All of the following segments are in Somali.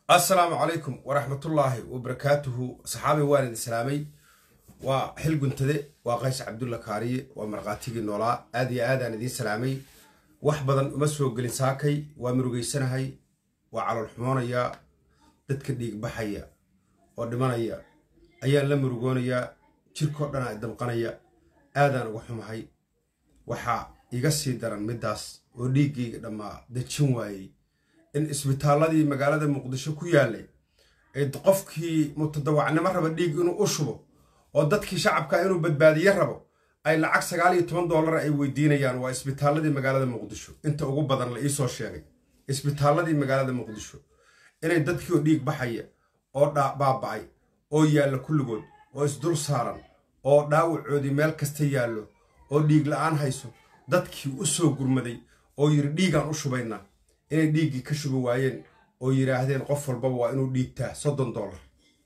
assalaamu calaykum waraxmatullaahi wabarakaatuhu saxaabay waan idin salaamay waa xil guntade waa qays cabdulla kaariye waa markhaatigii noolaa aad iyo aadaan idiin salaamay wax badan uma soo gelin saakay waa murugaysanahay waa calool xumoonayaa dadka dhiig baxaya oo dhimanaya ayaan la murugoonayaa jirkoo dhanaa damqanaya aadaan uga xumahay waxaa iga sii daran middaas oo dhiiggayga dhammaa dejin waayey in isbitaalladii magaalada muqdisho ku yaallay ay qofkii mutadawacnimo raba dhiig inuu u shubo oo dadkii shacabka inuu badbaadiye rabo ay lacag sagaal iyo toban dollar ay weydiinayaan waa isbitaalladii magaalada muqdisho inta ugu badan la iisoo sheegay isbitaalladii magaalada muqdisho inay dadkii oo dhiig baxaya oo baaba'ay oo yaalla kulligood oo isdul saaran oo dhaawacoodii meel kasta yaallo oo dhiig la'aan hayso dadkii u soo gurmaday oo yidhi dhiigaan u shubaynaa inay dhiiggii ka shubi waayeen oo yidhaahdeen qof walbaba waa inuu dhiigtaa soddon dollar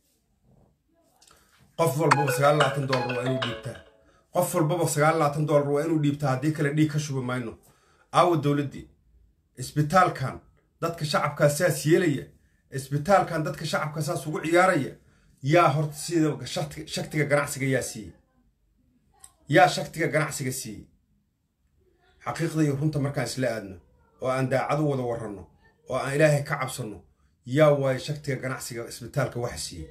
qof walbaba sagaal labaatan dollar waa inuu dhiigtaa qof walbaba sagaal labaatan dollar waa inuu dhiibtaa haddii kale dhiig ka shubi mayno aawa dowladdii isbitaalkan dadka shacabkaa saas yeelaya isbitaalkan dadka shacabka saas ugu ciyaaraya yaa horta sida shaktiga ganacsiga yaa siiyey yaa shaktiga ganacsiga siiyey xaqiiqda iyo runta markaan isla aadno oo aan daacad u wada warranno oo aan ilaahay ka cabsanno yaa waayo shaktiga ganacsiga isbitaalka waxa siiyey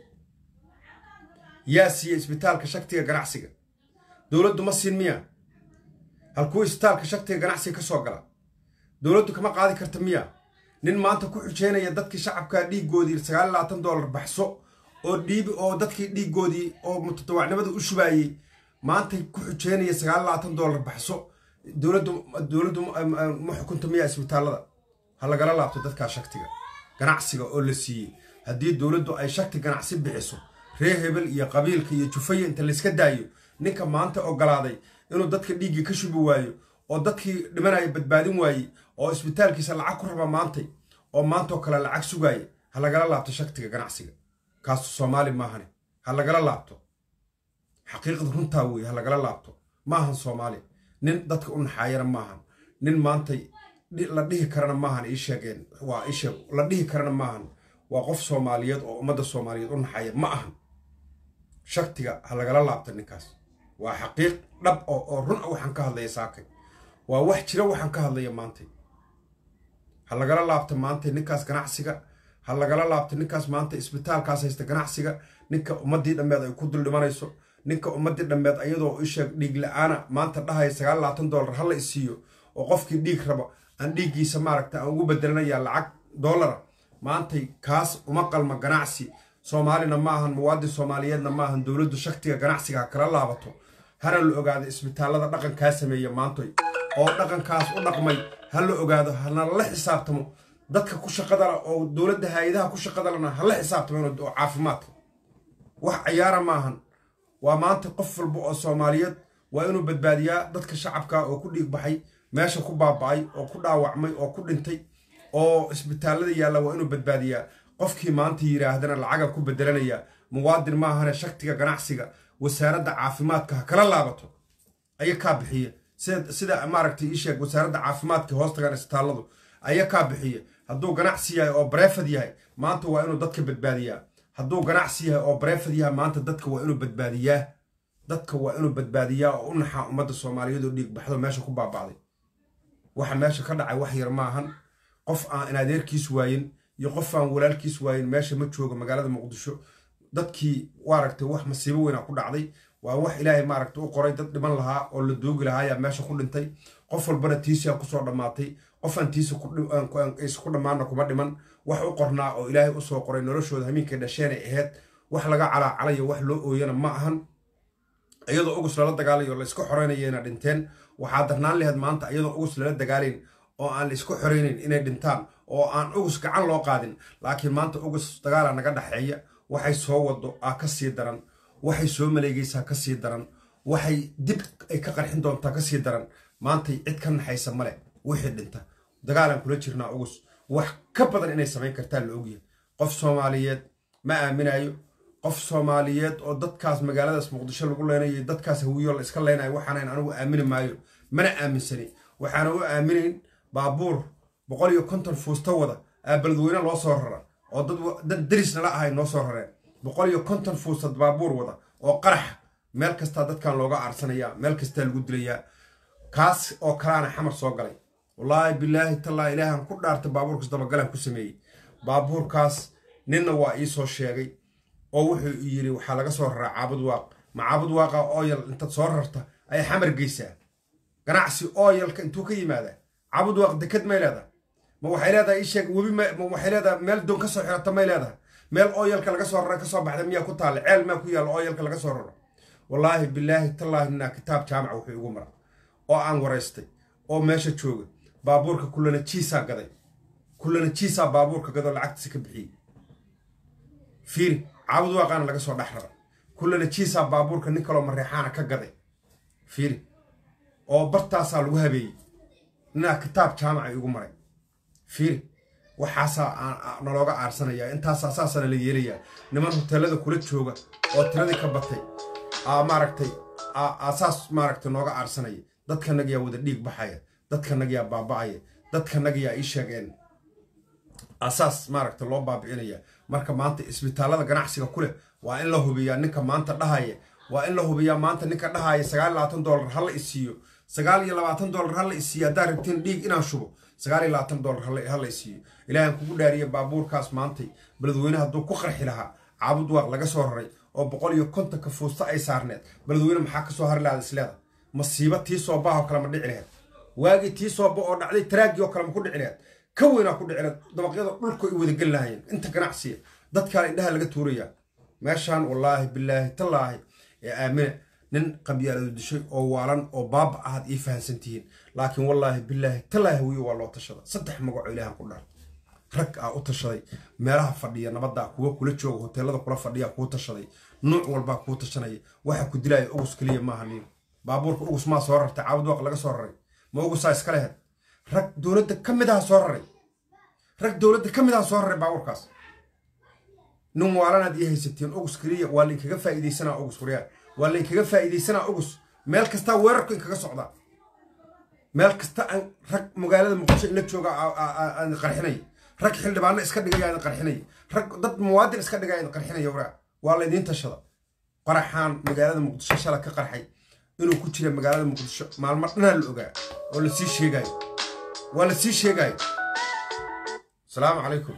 yaa siiyey isbitaalka shaktiga ganacsiga dowladdu ma siin miya halkuu isbitaalka shaktiga ganacsiga ka soo gala dowladdu kama qaadi karta miya nin maanta ku xujeynaya dadkii shacabkaa dhiiggoodii sagaal iyo labaatan dollar baxso oo dhiibi oo dadkii dhiiggoodii oo mutadawacnimada u shubaayey maanta ku xujeynaya sagaal iyo labaatan dollar baxso dowladdu dowladdu ma xukunta miyaa isbitaallada ha lagala laabto dadkaa shaktiga ganacsiga oo la siiyey haddii dowladdu ay shakti ganacsi bixiso reer hebel iyo qabiilka iyo jufaya inta layska daayo ninka maanta ogolaaday inuu dadka dhiiggii ka shubi waayo oo dadkii dhimanaya badbaadin waayey oo isbitaalkiisa lacag ku raba maantay oo maantoo kale lacag sugaaya ha lagala laabto shaktiga ganacsiga kaasu soomaali maahane ha lagala laabto xaqiiqda runtaa weeye ha lagala laabto maahan soomaali nin dadka u naxaayana maahan nin maantay la dhihi karana maahan ii sheegeen waa isheeg la dhihi karana maahan waa qof soomaaliyeed oo ummadda soomaaliyeed u naxaaya ma ahan shaktiga ha lagala laabta ninkaas waa xaqiiq dhab oo oo run a waxaan ka hadlaya saakay waa wax jira waxaan ka hadlaya maantay ha lagala laabta maantay ninkaas ganacsiga ha lagala laabta ninkaas maanta isbitaalkaas haysta ganacsiga ninka ummaddii dhammeed ay ku dul dhimanayso ninka ummaddii dhammeed ayadoo isheeg dhiig la-aana maanta dhahaya sagaal labaatan dollar hala isiiyo oo qofkii dhiig raba aan dhiiggiisa maaragta aan ugu bedelanayaa lacag dollara maantay kaas uma qalma ganacsi soomaalina ma ahan muwaadin soomaaliyeedna ma ahan dowladdu shaktiga ganacsiga ha kala laabato hana la ogaado isbitaallada dhaqankaa sameeya maantoy oo dhaqankaas u dhaqmay ha la ogaado hana la xisaabtamo dadka ku shaqadala oo dowladda hay-adaha ku shaqadalana ha la xisaabtamo oo caafimaadka wax cayaara maahan waa maanta qof walba oo soomaaliyeed waa inuu badbaadiyaa dadka shacabka oo ku dhiig baxay meesha ku baaba'ay oo ku dhaawacmay oo ku dhintay oo isbitaallada yaalla waa inuu badbaadiyaa qofkii maanta yidhaahdana lacagan ku bedelanaya muwaadin maahane shaktiga ganacsiga wasaaradda caafimaadka ha kala laabato aya kaa bixiya sida maaragtay ii sheeg wasaaradda caafimaadka hoostagan isbitaalladu aya kaa bixiya hadduu ganacsi yahay oo bareefad yahay maanta waa inuu dadka badbaadiyaa hadduu ganacsi yahay oo bareefad yahay maanta dadka waa inuu badbaadiyaa dadka waa inuu badbaadiyaa oo u naxaa ummadda soomaaliyeed oo dhiig baxdo meesha ku baaba'day waxa meesha ka dhacay wax yar maahan qof aan in adeerkiis waayin iyo qof aan walaalkiis waayin meesha ma joogo magaalada muqdisho dadkii waaragtay wax masiibo weynaa ku dhacday waa wax ilaahay maaragta u qoray dad dhiman lahaa oo la doogi lahaayaa meesha ku dhintay qof walbana tiisiaa kusoo dhammaatay qofaan tiisi ku dhammaanna kuma dhiman wax u qornaa oo ilaahay usoo qoray noloshooda hamiinkay dhasheenay ahayd wax laga calaacalayo wax loo ooyana ma ahan iyadoo ugus lala dagaalayo la iska xoreynayana dhinteen waxaa darnaan laheyd maanta iyadoo ugus lala dagaalayn oo aan la iska xoreynayn inay dhintaan oo aan ugus gacan loo qaadin laakiin maanta ugus dagaala naga dhexeeya waxay soo wado aa ka sii daran waxay soo maleegaysaa ka sii daran waxay dib ay ka qarxin doontaa ka sii daran maantay cid ka naxaysa male wixii dhinta dagaalaan kula jirnaa ugus wax ka badan inay samayn kartaa la ogyahay qof soomaaliyeed ma aaminayo qof soomaaliyeed oo dadkaas magaaladaas muqdisho lagu leenayo dadkaas hawiyo la iska leynayo waxaanan anigu aamini maayo mana aaminsani waxaana u aaminayn baabuur boqol iyo konton fuusta wada aa beledweyne loo soo rara oo dad dad derisnala ahay noo soo rareen boqol iyo konton fuusad baabuur wada oo qaraxa meel kastaa dadkan looga aarsanayaa meel kastaa lagu dilayaa kaas oo kalaana xamar soo galay wallaahi bilaahi tallaa ilaahan ku dhaarta baabuurkaas dabagalan ku sameeyey baabuurkaas ninna waa ii soo sheegay oo wuxuu yidhi waxaa laga soo raraa caabud waaq ma caabud waaqa ooyal intaad soo rarta ayay xamar geysaa ganacsi ooyalka intuu ka yimaadaa caabud waaq deked may leedahay ma waxay leedahay ii sheeg webi ma waxay leedahay meel doon ka soo xirata may leedahay meel ooyalka laga soo rara ka soo baxda miyaa ku taalla ceel maa ku yaalla ooyalka laga soo raro wallaahi bilaahi tallaahi ninaa kitaab jaamaca wuxuu igu mara oo aan waraystay oo meesha jooga baabuurka kullana jiisaa gaday kullana jiisaa baabuurka gadoo lacagtiisa ka bixiyey fiiri caabud waaqaana laga soo dhex rara kullana jiisaa baabuurka nin kaloo mareexaana ka gaday fiiri oo bartaasaa lagu habeeyey ninaa kitaab jaamaca igu maray fiiri waxaasaa nalooga aarsanayaa intaasaa saasana la yeelayaa niman hoteelada kula jooga oo tiradii ka batay aa maaragtay saas maaragtay nooga aarsanaya dadkanagayaa wada dhiig baxaya dadkanagayaa baaba'aya dadkanagayaa ii sheegeen asaas maaragta loo baabi'inaya marka maanta isbitaallada ganacsiga ku leh waa in la hubiyaa ninka maanta dhahaya waa in la hubiyaa maanta ninka dhahaya sagaal iyo labaatan dollar ha la isiiyo sagaal iyo labaatan dollar ha la isiiyo haddaa rabtiin dhiig inaan shubo sagaal iyo labaatan dollar ha la isiiyo ilaahan kugu dhaariya baabuurkaas maantay beledweyne hadduu ku qarxi lahaa caabud waaq laga soo raray oo boqol iyo kontonka fuusta ay saarneed beledweyne maxaa kasoo hari lahaad isleeda masiibo tii soobaahoo kale ma dhici laheed waagii tii sooba oo dhacday taraagii oo kale ma ku dhici laheed ka weynaa ku dhici laheed dabaqyada dhulka ay wadageli lahaayeen inta ganacsiya dadkaan indhaha laga tuurayaa meeshaan wallaahi bilaahi tallaahi ee aamine nin qabyaaladu dishay oo waalan oo baaba ahaad ii fahansan tihiin laakiin wallaahi bilaahi tallaahi hawiye waa loo tashada saddex magacoo ilaahan ku dhar rag aa u tashaday meelaha fadhiya nabaddaa kuwa kula jooga hoteelada kula fadhiya kuu tashaday nuuc walbaa kuu tashanaya waxa ku dilaya ugus keliya maaha niyo baabuurka ugus maa soo rartay caabud waaq laga soo raray ma ugusaa iska lehed rag dowladda ka mid aha soo raray rag dowladda ka mid aha soo raray baabuurkaas nin waalanaad ii haysatiin ugus keliya waa lainkaga faa'iidaysanaa ugus waryaa waa lainkaga faa'iidaysanaa ugus meel kastaa weerarku inkaga socdaa meel kasta aan rag magaalada muqdisho ila jooga aan qarxinaya rag xildhibaano iska dhigaya aan qarxinaya rag dad muwaadin iska dhigaya aan qarxinaya waraa waa laydiin tashada qaraxaan magaalada muqdisho shala ka qarxay inuu ku jira magaalada muqdisho maalmo dhanaa la ogaa oo lasii sheegayo waa lasii sheegayo asalaamu calaykum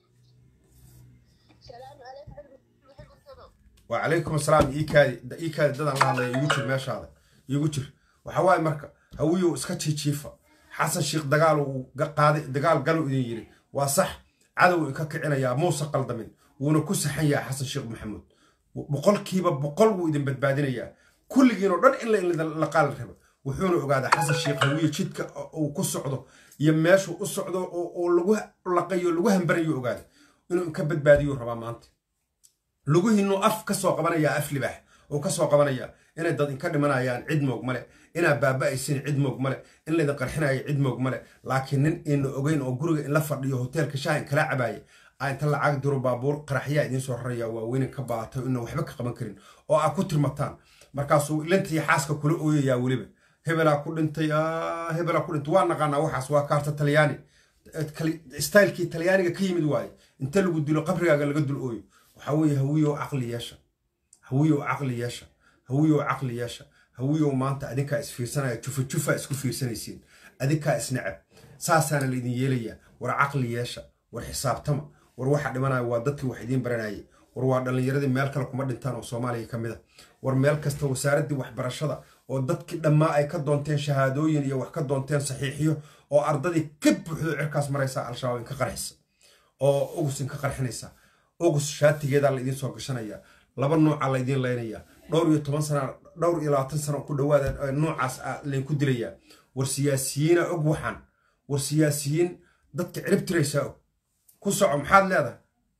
وعليكم السلام إيكادي إيكادي دادان الله الله يوجد ماشا هذا يوجد وحواي مركا هويو اسكتشي تشيفا حسن شيخ دقال وقادي دقال قالوا إذن يري وصح عدو إكاكعنا يا موسى قلدمين ونكوس حيا حسن شيخ محمود بقول كيبا بقول وإذن بدبادين يا كل جينو رن إلا إلا لقال الربا وحونو أقاد حسن شيخ هويو جدك وكسعدو يماشو أسعدو ولقوه لقيو لقوه مبريو أقاد إنو إنكبت باديو ربا مانتي luguhiinuu af ka soo qabanayaa af libaax oo ka soo qabanaya inay dad inka dhimanayaan cid moog male inaa baaba'aysin cid moog male in laydin qarxinayo cid moog male laakiin nin ina ogeyn oo guriga in la fadhiyo hoteelka shaahin kala cabaaya aa inta lacag diro baabuur qaraxyaa idiin soo raraya waaweynin ka baatay ina waxba ka qaban karin oo aa ku tirmataan markaasuu ilantiiyo xaaska kula ooyayaa weliba hebelaa ku dhintay hebelaa ku dhintay waa naqaanaa waxaas waa kaarta talyaani staylkii talyaaniga ka yimid waaye inta lagu dilo qabrigaaga laga dul ooyo waxaa hawiyow caqli yeesha hawiyow caqli yeesha hawiyow caqli yeesha hawiyow maanta adinkaa isfiirsanaya jufa jufa isku fiirsanaysiin adinkaa isnacab saasaana laydin yeelayaa war caqli yeesha war xisaabtama war waxa dhimanaya waa dadkii wax idiin baranayay war waa dhallinyaradii meel kale kuma dhintaan oo soomaaliya ka mid a war meel kasta wasaaraddii waxbarashada oo dadkii dhammaa ay ka doonteen shahaadooyin iyo wax ka doonteen saxiixiyo oo ardadii ka buuxdo cirkaas maraysa al-shabaab inka qarxisa oo ugus inka qarxinaysa ugus shaatigeedaa laydiin soo gashanaya laba nuuca laydiin laynayaa dhowr iyo toban sana dhowr iyo labaatan sano ku dhawaada noocaas laydinku dilayaa war siyaasiyiina og waxaan war siyaasiyiin dadka cirib tiraysaa og ku soco maxaad leedahay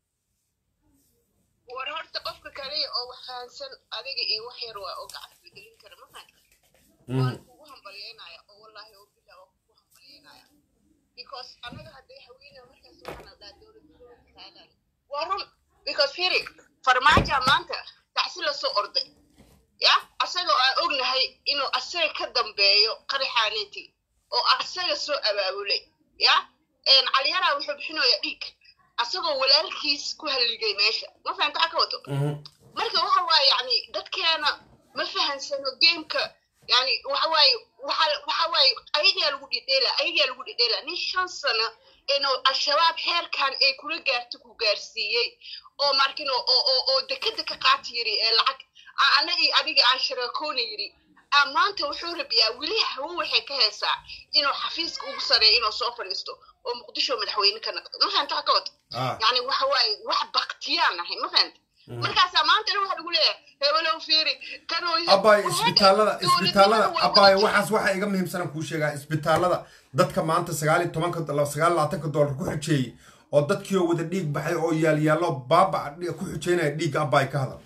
war horta qofka kaliya oo wax fahansan adiga iyo wax yar waa oo gacanta la gelin kara ma fahanka waan kugu hambalyeynaya oo wallaahi oo bilaa waa kugu hambalyeynaya because annaga hadday haweeney markaas waxaan dhaa dowladda waa run because firi farmaaja maanta tacsi lasoo orday ya asagoo aan ognahay inuu asaga ka dambeeyo qaraxaaneeti oo asaga soo abaabulay ya calyaraa wuxuu bixinaya dhiig asagoo walaalkiis ku halligay meesha ma fahanta waxa ka wato Mhm. marka waxa waaye yani dadkeena ma fahansano gameka yani waxa waaye waxa waxa waaye ayagaa lagu dhidheela ayagaa lagu dhidheela nin shan sano inuu al-shabaab xeerkan ay kula gaarto ku gaarsiiyey oo markin oo oo oo- oo dekeda ka qaata yiri ee lacag a- anagii adiga aan shiraakoona yiri aa maanta wuxuu rabiyaa weli hawo waxay ka heesaa inuu xafiiska ugu sareeyo inuu soo fadhiisto oo muqdisho madaxweyne ka noqdo ma fahanta waxa ka wato ah yani waxa waaye wax baktiyaan ahay ma fahanta markaasaa maantana waxa lagu leeyahay hebelow fiiri kanoo abaayo isbitaalada isbitaalada abaayo waxaas waxa iga muhiimsanan kuu sheegaa isbitaalada dadka maanta sagaal iyo tobanka sagaal labaatanka doolar ku xujeeyey oo dadkii oo wada dhiig baxay oo yaalyaallo baaba ku xujeynaya dhiigga abaay ka hadal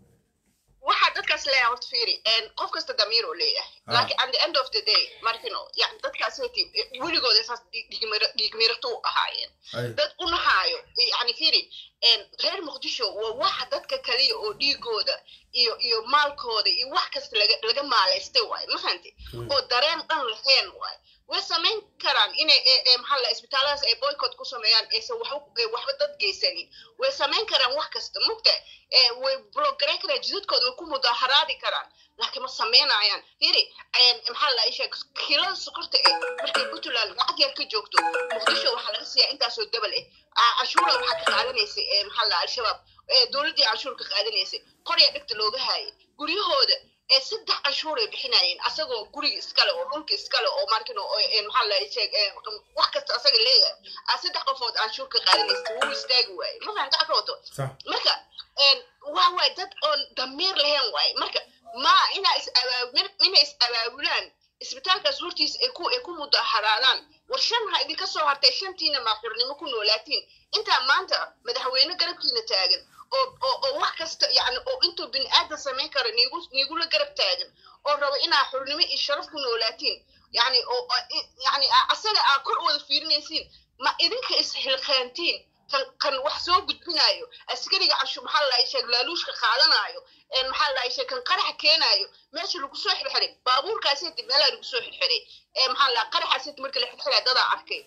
waxaa dadkaas leeyahay horta fiiri qof kasta damiir oo leeyahay Ah. laakiin at the end of the day markino yani dadkaas hati weligooda saas dhiigmirato u ahaayeen Ay. dad u nahaayo yani fiiri reer muqdisho waa waxa dadka kaliya oo dhiigooda iyo iyo maalkooda iyo wax kasta laga laga maalaystay waaye ma fahanti oo dareen dhan lahayn waaye way samayn karaan inay ee- ee maxaa la isbitaalladaas ay boycott ku sameeyaan aysan waxba ee waxba dad geysanin way samayn karaan wax kasta mugta ee way blogareyn karaan jidadkooda way ku mudaharaadi karaan laakiin ma samaynayaan firi maxaa la isheeg kilada sokorta eh markay puntland lacag yar ka joogto muqdisho waxaa laga siiyaa intaasoo dabal eh Aa, canshuura waxaa ka qaadanaysay ee maxaa la al-shabaab ee dowladdii canshuur ka qaadanaysay qorya dhegta looga haayay guryahooda ee saddex canshuur ay bixinayeen asagoo guriga iskale oo dhulka iskale oo markin oo ee, maxaa la sheeg ee, wax kasta asaga leeyahay aa saddex qofood canshuur ka qaadanaysay wuu istaagi waayey ma fahamta ka wato sax marka een, waa waay dad oon damiir lahayn waaye marka ma inaa is abaabul inay is abaabulaan isbitaalkaas hortiisa ay ku ay ku mudaharaadaan war shan ha idinka soo hartay shantiina maaxurnimo ku noolaatiin intaa maanta madaxweyne garabkiina taagan oo oo oo wax kasta yani oo intuu bini aadan samayn karo niigu niigula garab taagan oo rabo inaa xurnimo iyo sharaf ku noolaatiin yani oo oo i- yani a- asaga aa kor u wada fiirinaysiin ma idinka isxilqaantiin kan kan wax soo gudbinayo askariga cashu maxaa la sheeg laaluushka qaadanayo een maxaa la sheeg kan qaraxa keenayo meesha lagu soo xirxiray baabuurkaaseti meelaa lagu soo xirxiray ee maxaa la qaraxaaseti marka la xirxiray dadaa arkay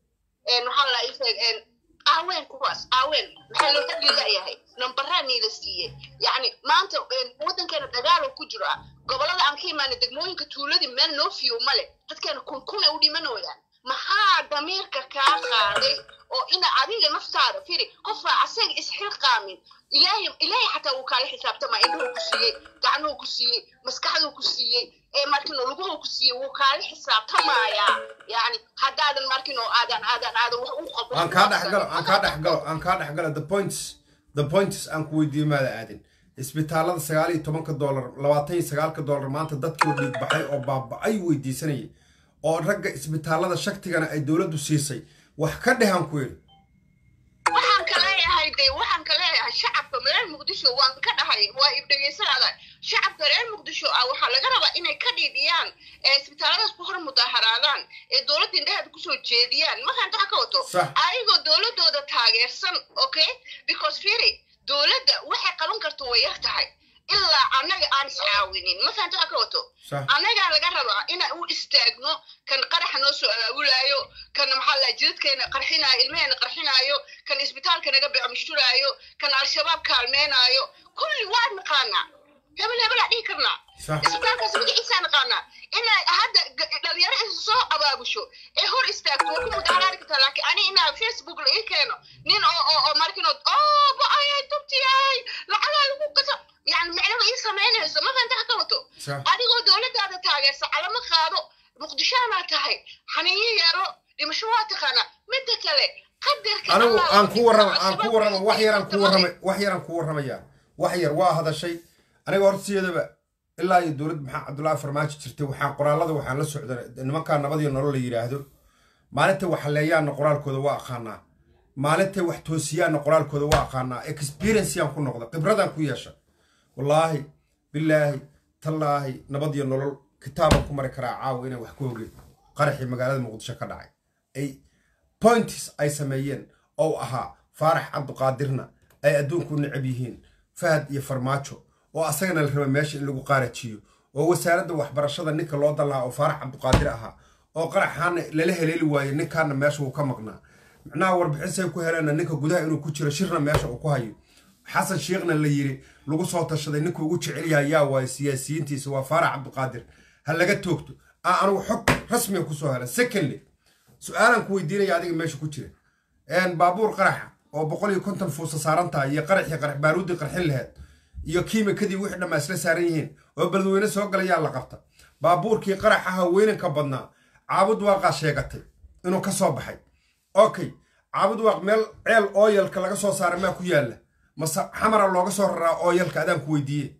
een maxaa la sheeg een aaween kuwaas aaween maxaa loo xadli leeyahay nambaraa niila siiyey yacni maanta een, waddankeena dagaal ku jiro ah gobolada aan ka imaana degmooyinka tuuladii meel noo fiyo male dadkeena kun kun ay u dhimanooyaan maxaa damiirka kaa qaaday oo ina adiga naftaada firi qofaa asaga isxilqaamin ilaahay ilaahay xataa wuu kaala xisaabtamaa indhuhu ku siiyey gacnuhu ku siiyey maskaxduu ku siiyey ee markino luguhu ku siiyey wuu kaala xisaabtamayaa yani haddaadan markino aadan aadan aadan wax u qabin aan kaa dhexgalo aan kaa dhexgalo aan kaa dhexgalo the points the points aan ku weydiiyo maada aadin isbitaalada sagaal iyo tobanka doolar labaatan iyo sagaalka doolar maanta dadkii oo dhiig baxay oo baaba-ay weydiisanayay oo ragga isbitaalada shaktigana ay dowladdu siisay wax ka dhehan ku yidhi waxaan ka leeyahay de waxaan ka leeyahay shacabka reer muqdisho waan ka dhahay waa ibdhegeysanaada shacabka reer muqdisho ah waxaa laga rabaa inay ka dhiidhiyaan ee isbitaalladaas ku hor mudaharaadaan ee dowladda indhaheeda kusoo jeediyaan markaan taxa ka wato Sax. ayagoo dowladooda taageersan okay because firi dowladda waxay qaban karto way yar tahay ilaa annaga aan iscaawinin markaan taxa ka wato sax annagaa laga rabaa inaan u istaagno kan qaraxa noo soo abaabulaayo kan maxaa la jidadkeena qarxinaayo ilmaheena qarxinaayo kan isbitaalka naga becmushturaayo kan al-shabaab kaalmeenaayo kulli waa naqaanaa hebel hebelaa dhihi karnaa sax isbitaalkaas magaciisaa naqaanaa inay hadda g- dhalinyaro is soo abaabusho ee hor istaagto waa ku mudaharaari kartaa laakiin ani inaa facebook la ii keeno nin oo oo oo markino oo ba-ayay tubtiyay lacagaa lagu gato yani micnaba ii samaynayso ma fanta ka wato sax adigoo dowladdaada taageersa calamo qaado muqdishoanaa tahay xaniinyo yeero dhimasho waa taqaanaa midda kale qadarka anigu Allah aan ku warrama aan al-shabaab ku warrama wax yaraan ku ay warramay wax yaraan ku warramayaa wax yar waa hadashay aniga horta sideedaba ilaa iyo dowlad maxaa cabdullaahi farmaajo jirtay waxaan qoraallada waxaan la socda nimankaa nabadiyo nolol la yidhaahdo maalintay wax haleeyaanna qoraalkooda waa aqaanaa maalintay wax toosiyaanna qoraalkooda waa aqaanaa experienceyaan ku noqda khibradaan ku yeesha wallaahi bilaahi tallaahi nabadiyo nolol kitaaban ku mari karaa caawa inaan wax ku ogeen qaraxii magaalada muqdisho ka dhacay ay points ay sameeyeen oo ahaa faarax cabduqaadirna ay adduunku u necab yihiin fahad iyo farmaajo oo asagana la raba meesha in lagu qaarajiyo oo wasaaradda waxbarashada ninka loo dan lahaa oo faarax cabduqaadir ahaa oo qaraxaana lala heleeli waaye ninkaana meesha wuu ka maqnaa micnaha warbixisay ku heleenna ninka gudaha inuu ku jiro shirna meesha uu ku hayo xasan sheekhna la yiri lagu soo tashaday ninka ugu jecel yahay yaa waaye siyaasiyiintiisa waa faarax cabdiqaadir ha laga toogto a anigu xog rasmiga kusoo hela secondly su-aalan ku weydiinaya adiga meesha ku jira baabuur qaraxa oo boqol iyo konton fuusa saaran tahay iyo qaraxii qarax baaruuddii qarxin laheed iyo kiimikadii wixii dhammaa isla saaran yihiin oo beledweyne soo galayaa la qabta baabuurkii qaraxaha weynanka badnaa caabud waaqaa sheegatay inuu ka soo baxay okay caabud waaq meel ceel ooyalka laga soo saara maa ku yaalla mase xamara looga soo raraa ooyalka adaan ku weydiiye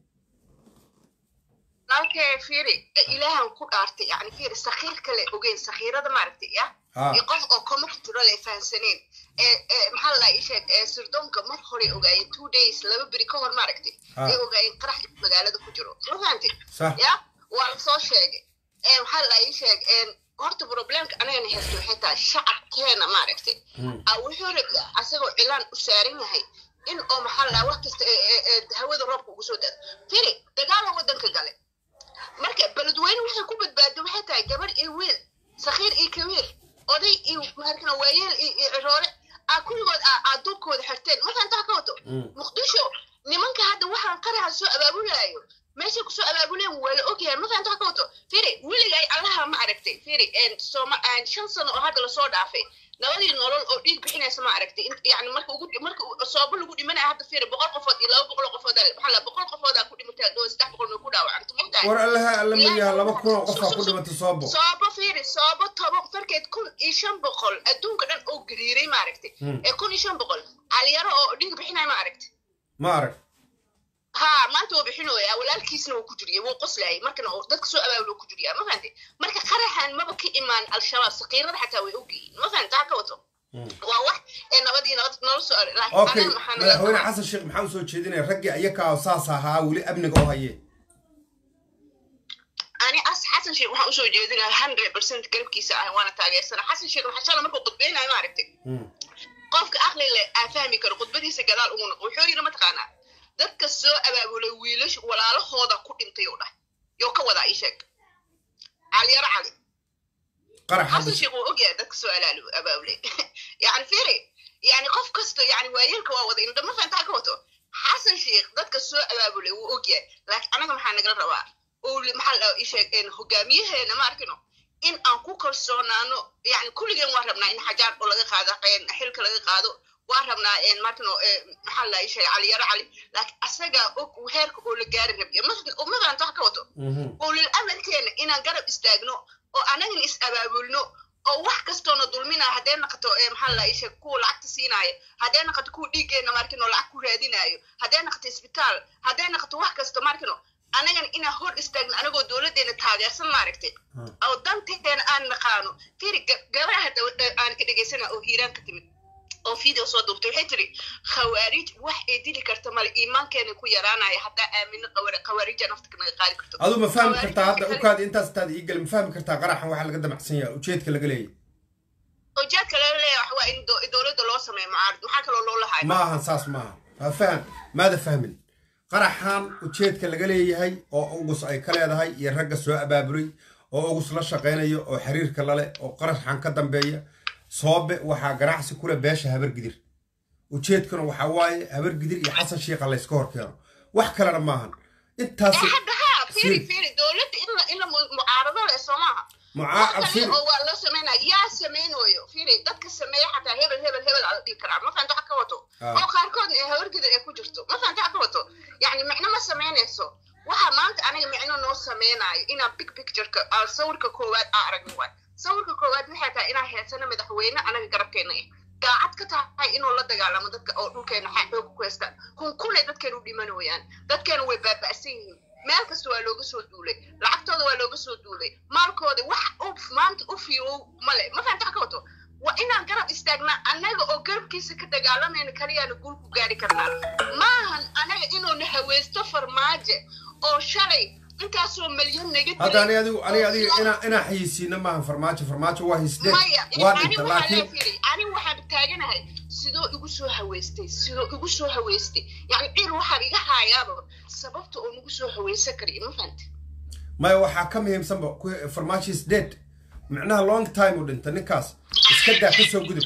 nalkee fiiri ilaahan ku dhaartay yani fiiri sakhiir kale ogeyn sakhiirada maaragtay ya iyo qof oo koma ku jiro le fahansaneen maxaa la ii sheeg sirdoonka mar hore ogaayeen two days laba beri ka hor maaragtay ay ogaayeen qarax magaalada ku jiro ma fahantay ya waa lasoo sheegay maxaa la ii sheeg horta problemka anagana haysto waxay tahay shacabkeena maaragtay wuxuu rabaa asagoo cilaan u saaran yahay in oo maxaa la wax kasta hawada roobka ugu soo dado firi dagaala waddanka gale marka beledweyne waxay ku badbaado waxay tahay gabar iyo wiil sakhiir iyo kabiir oday iyo markana waayeel iyo ciroole aa kulligood aa duubkooda xirteen markaan taa ka wato muqdisho nimanka hadda waxaan qaraxa soo abaabulaayo meeshay kusoo abaabuleen waa la ogyahay markaan taa ka wato firi weligay allaha ma aragtay firi sooma shan sano oo hadda lasoo dhaafay nabadii nolol oo dhiig bixinaysa ma aragtay yani marka ugu marka soobo lagu dhimanaya hadda fiiri boqol qofood iyo laba boqol qofood maxaa la boqol qofoodaa ku dhimatay dhow saddex boqol may ku dhaawacanta mogtahay war allaha alla mayaha laba kun oo qofaa ku dhimatay soobo soobo fiiri soobo toban farkeed kun iyo shan boqol adduunka dhan oo gariiray ma aragtay ee kun iyo shan boqol caliyaro oo dhiig bixinaya ma aragtay ma arag ها ما انت وبحنويا walaalkiisna wuu ku jiriyay wuu qoslayay markana oo dadka soo abaabulay ku jiriyaa ma fahantay marka qaraxan maba ka imaan al-shabaab saqiirada xataa way ogyihiin ma fahanta ka wato waa wax ee nabadii nabad nolol soo okay madaxweyne xasan sheekh maxaa usoo jeedinaya raggii ayakaa saas ahaa weli amniga oo haye ani as xasan sheekh waxaan usoo jeedinaya hundred percent garabkiisa ah waana taageersana xasan sheekh waxaa shala markuu khudbeynayo ma aragtay qofka aqli leh aa fahmi karo khudbadiisa gadaal ugu noqo wuxuu yidhi mataqaanaa dadka soo abaabulay wiilash walaalahooda ku dhintay oo dhah yoo ka wadaa ii sheeg caliyaro cali xasan sheekh wuu ogyahay dadka soo abaabulay yani firi yani qof kasto yani waayeelka waa wada indhama fahantaa ka wato xasan sheekh dadka soo abaabulay wuu ogyahay laakiin anaga maxaa nagala rabaa oo maxaa la ii sheeg hogaamiyaheena ma arkino in aan ku kalsoonaano yani kulligeen waan rabnaa in xajaar oo laga qaado xilka laga qaado waan rabnaa markano maxaa la ii sheegay caliyaro cali laakiin asagaa og heerka oo la gaari rabiyo mafahanta wax ka wato ulil amarkeena inaan garab istaagno oo anagana is abaabulno oo wax kastoona dulminaya haddee naqato maxaa la ii sheeg kuwa lacagta siinaayo haddee naqato kuwa dhiiggeena markino lacag ku raadinaayo haddee naqato isbitaal haddee naqato wax kasto markino anagana inaan hor istaagno anagoo dowladdeena taageersan maaragtay oo danteena aan naqaano firi gabadha hadda aan ka dhegaysana oo hiiraan ka timid oo video soo duubtay waxay tiri khawaarij wax ay dili karta male iimaankeena ku yaraanaya haddaa aamino khawaarija nafta naga qaadi karto aduu ma fahmi kartaa hadda ukaadi intaas taad ii gali ma fahmi kartaa qaraxan waxaa laga damacsan yahay ujeedka laga leeyahy ujeedka laga leeyahay wax waa in dowladda loo sameeyo mucaarad maxaa kaloo loo lahaay ma ahan saas maaha waa faham maada fahmin qaraxan ujeedka laga leeyahay oo ugus ay ka leedahay iyo ragga soo abaabulay oo ugus la shaqaynayo oo xiriirka lale oo qaraxan ka dambeeya soobe waxaa ganacsi kule beesha habargidir ujeedkuna waxaa waaye habargidir iyo xasan shiikha layska hor keeno wax kalena maahan intaas hadda ha firi firi dowladda in la mucaarado leh soo maaha oo waa loo sameynaya yaa sameynooyo firi dadka sameeya xataa hebel hebel hebel ala dhihi karaa ma fahanta wax ka wato oo qaarkoodna ee habargidir ay ku jirto ma fahanta wax ka wato yacni micno ma sameynayso waxa maanta aniga micno noo sameynayo inaan big pictureka sawirka koowaad aa aragno waay sawirka koowaad waxay tahay inaan heedsano madaxweyne anaga garabkeena ah daacad ka tahay inuu la dagaalamo dadka oo dhulkeena xooga ku haystaan kunkunay dadkeena u dhimanayaan dadkeena way baaba'san yihiin meel kasta waa looga soo duulay lacagtooda waa looga soo duulay maalkooda wax uf maanta u fiirow male ma fahanta ka wato waa inaan garab istaagnaa annaga oo garabkiisa ka dagaalamayna kaliyaana guul ku gaari karnaa maahan anaga inuuna haweysto farmaajo oo shalay intaasoo malyan naga hadda ani adigu ani adiga inaa inaa xayisiina maahan farmaajo farmaajo waa hisdeen waa dhinta laakiin ani waxaan taaganahay sidoo igu soo haweystay sidoo igu soo haweystay yani ciil waxaan iga haayaaba sababta oo nagu soo haweysan kariyo ma fahanta maya waxaa ka muhiimsanba farmaajo is dead micnaha long time u dhinta ninkaas iska daa ka soo gudub